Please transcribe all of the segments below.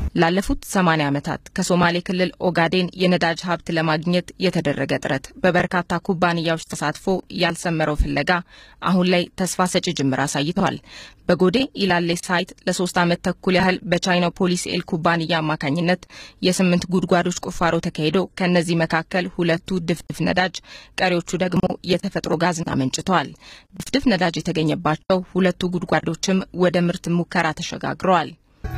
ላለፉት 80 ዓመታት ከሶማሌ ክልል ኦጋዴን የነዳጅ ሀብት ለማግኘት የተደረገ ጥረት በበርካታ ኩባንያዎች ተሳትፎ ያልሰመረው ፍለጋ አሁን ላይ ተስፋ ሰጪ ጅምር አሳይተዋል። በጎዴ ኢላሌ ሳይት ለሶስት ዓመት ተኩል ያህል በቻይናው ፖሊስ ኤል ኩባንያ አማካኝነት የስምንት ጉድጓዶች ቁፋሮ ተካሂዶ ከእነዚህ መካከል ሁለቱ ድፍድፍ ነዳጅ፣ ቀሪዎቹ ደግሞ የተፈጥሮ ጋዝን አመንጭተዋል። ድፍድፍ ነዳጅ የተገኘባቸው ሁለቱ ጉድጓዶችም ወደ ምርት ሙከራ ተሸጋግረዋል።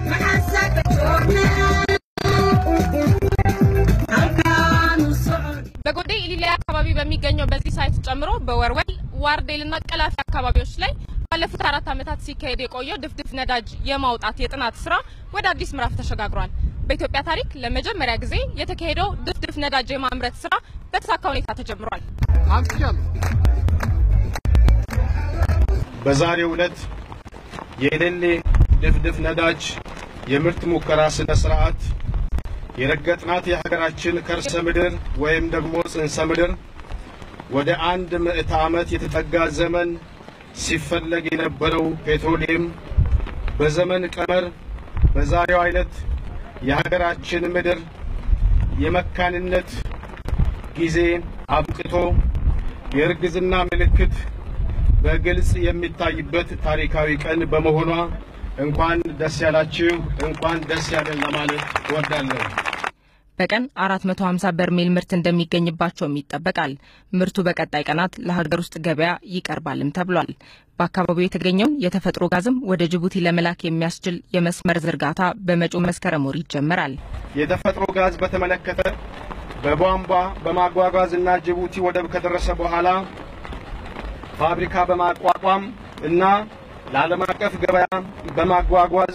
በጎዴ ኢሊሌ አካባቢ በሚገኘው በዚህ ሳይት ጨምሮ በወርወል ዋርዴልና ቀላፊ አካባቢዎች ላይ ባለፉት አራት ዓመታት ሲካሄድ የቆየው ድፍድፍ ነዳጅ የማውጣት የጥናት ስራ ወደ አዲስ ምዕራፍ ተሸጋግሯል። በኢትዮጵያ ታሪክ ለመጀመሪያ ጊዜ የተካሄደው ድፍድፍ ነዳጅ የማምረት ስራ በተሳካ ሁኔታ ተጀምሯል። በዛሬው ዕለት የኢሌሌ ድፍድፍ ነዳጅ የምርት ሙከራ ስነ ስርዓት የረገጥናት የሀገራችን ከርሰ ምድር ወይም ደግሞ ጽንሰ ምድር ወደ አንድ ምዕተ ዓመት የተጠጋ ዘመን ሲፈለግ የነበረው ፔትሮሊየም በዘመን ቀመር በዛሬው አይነት የሀገራችን ምድር የመካንነት ጊዜ አብቅቶ የእርግዝና ምልክት በግልጽ የሚታይበት ታሪካዊ ቀን በመሆኗ እንኳን ደስ ያላችሁ፣ እንኳን ደስ ያለን ለማለት እወዳለሁ። በቀን 450 በርሜል ምርት እንደሚገኝባቸውም ይጠበቃል። ምርቱ በቀጣይ ቀናት ለሀገር ውስጥ ገበያ ይቀርባልም ተብሏል። በአካባቢው የተገኘውን የተፈጥሮ ጋዝም ወደ ጅቡቲ ለመላክ የሚያስችል የመስመር ዝርጋታ በመጪው መስከረም ወር ይጀመራል። የተፈጥሮ ጋዝ በተመለከተ በቧንቧ በማጓጓዝ እና ጅቡቲ ወደብ ከደረሰ በኋላ ፋብሪካ በማቋቋም እና ለዓለም አቀፍ ገበያ በማጓጓዝ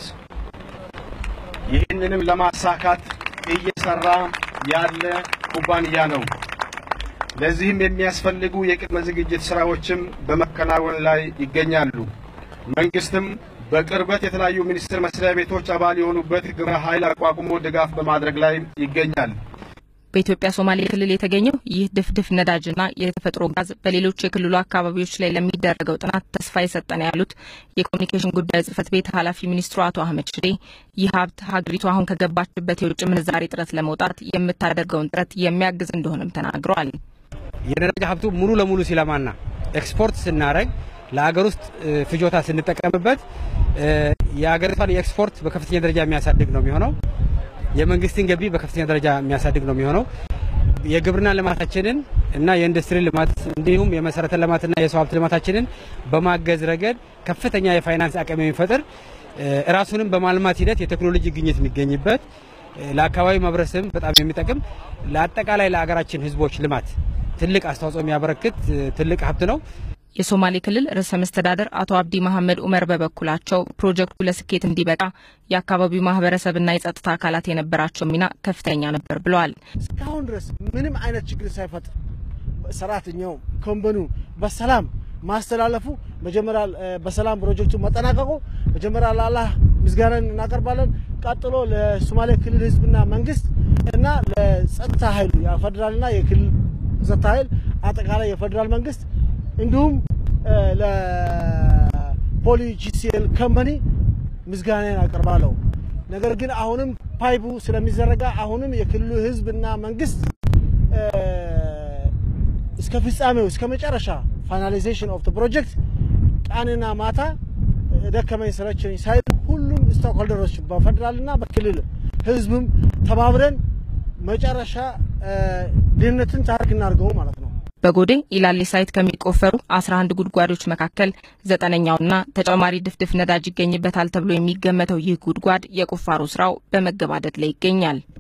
ይህንንም ለማሳካት እየሰራ ያለ ኩባንያ ነው። ለዚህም የሚያስፈልጉ የቅድመ ዝግጅት ስራዎችም በመከናወን ላይ ይገኛሉ። መንግስትም በቅርበት የተለያዩ ሚኒስቴር መስሪያ ቤቶች አባል የሆኑበት ግብረ ኃይል አቋቁሞ ድጋፍ በማድረግ ላይ ይገኛል። በኢትዮጵያ ሶማሌ ክልል የተገኘው ይህ ድፍድፍ ነዳጅና የተፈጥሮ ጋዝ በሌሎች የክልሉ አካባቢዎች ላይ ለሚደረገው ጥናት ተስፋ የሰጠን ያሉት የኮሚኒኬሽን ጉዳይ ጽህፈት ቤት ኃላፊ ሚኒስትሩ አቶ አህመድ ሽዴ ይህ ሀብት ሀገሪቱ አሁን ከገባችበት የውጭ ምንዛሬ ጥረት ለመውጣት የምታደርገውን ጥረት የሚያግዝ እንደሆነም ተናግረዋል። የነዳጅ ሀብቱ ሙሉ ለሙሉ ሲለማና ኤክስፖርት ስናደረግ ለሀገር ውስጥ ፍጆታ ስንጠቀምበት የሀገሪቷን የኤክስፖርት በከፍተኛ ደረጃ የሚያሳድግ ነው የሚሆነው የመንግስትን ገቢ በከፍተኛ ደረጃ የሚያሳድግ ነው የሚሆነው። የግብርና ልማታችንን እና የኢንዱስትሪ ልማት እንዲሁም የመሰረተ ልማትና የሰው ሀብት ልማታችንን በማገዝ ረገድ ከፍተኛ የፋይናንስ አቅም የሚፈጥር ራሱንም በማልማት ሂደት የቴክኖሎጂ ግኝት የሚገኝበት ለአካባቢ ማህበረሰብ በጣም የሚጠቅም ለአጠቃላይ ለሀገራችን ህዝቦች ልማት ትልቅ አስተዋጽኦ የሚያበረክት ትልቅ ሀብት ነው። የሶማሌ ክልል ርዕሰ መስተዳደር አቶ አብዲ መሐመድ ኡመር በበኩላቸው ፕሮጀክቱ ለስኬት እንዲበቃ የአካባቢው ማህበረሰብና የጸጥታ አካላት የነበራቸው ሚና ከፍተኛ ነበር ብለዋል። እስካሁን ድረስ ምንም አይነት ችግር ሳይፈጥር ሰራተኛው ኮምበኑ በሰላም ማስተላለፉ መጀመሪያ በሰላም ፕሮጀክቱ መጠናቀቁ መጀመሪያ ለአላህ ምስጋናን እናቀርባለን። ቀጥሎ ለሶማሌ ክልል ህዝብና መንግስት እና ለጸጥታ ኃይሉ የፌዴራልና የክልል ጸጥታ ኃይል አጠቃላይ የፌዴራል መንግስት እንዲሁም ለፖሊ ጂሲኤል ከምፓኒ ምስጋናን አቀርባለሁ። ነገር ግን አሁንም ፓይፑ ስለሚዘረጋ አሁንም የክልሉ ህዝብና መንግስት እስከ ፍጻሜው እስከ መጨረሻ ፋይናላይዜሽን ኦፍ ፕሮጀክት ቀንና ማታ ደከመኝ ሰለቸኝ ሳይል ሁሉም ስታክሆልደሮች በፌዴራልና በክልል ህዝብም ተባብረን መጨረሻ ድህነትን ታሪክ እናድርገው ማለት ነው። በጎዴ ኢላሌ ሳይት ከሚቆፈሩ 11 ጉድጓዶች መካከል ዘጠነኛውና ተጨማሪ ድፍድፍ ነዳጅ ይገኝበታል ተብሎ የሚገመተው ይህ ጉድጓድ የቁፋሮ ስራው በመገባደድ ላይ ይገኛል።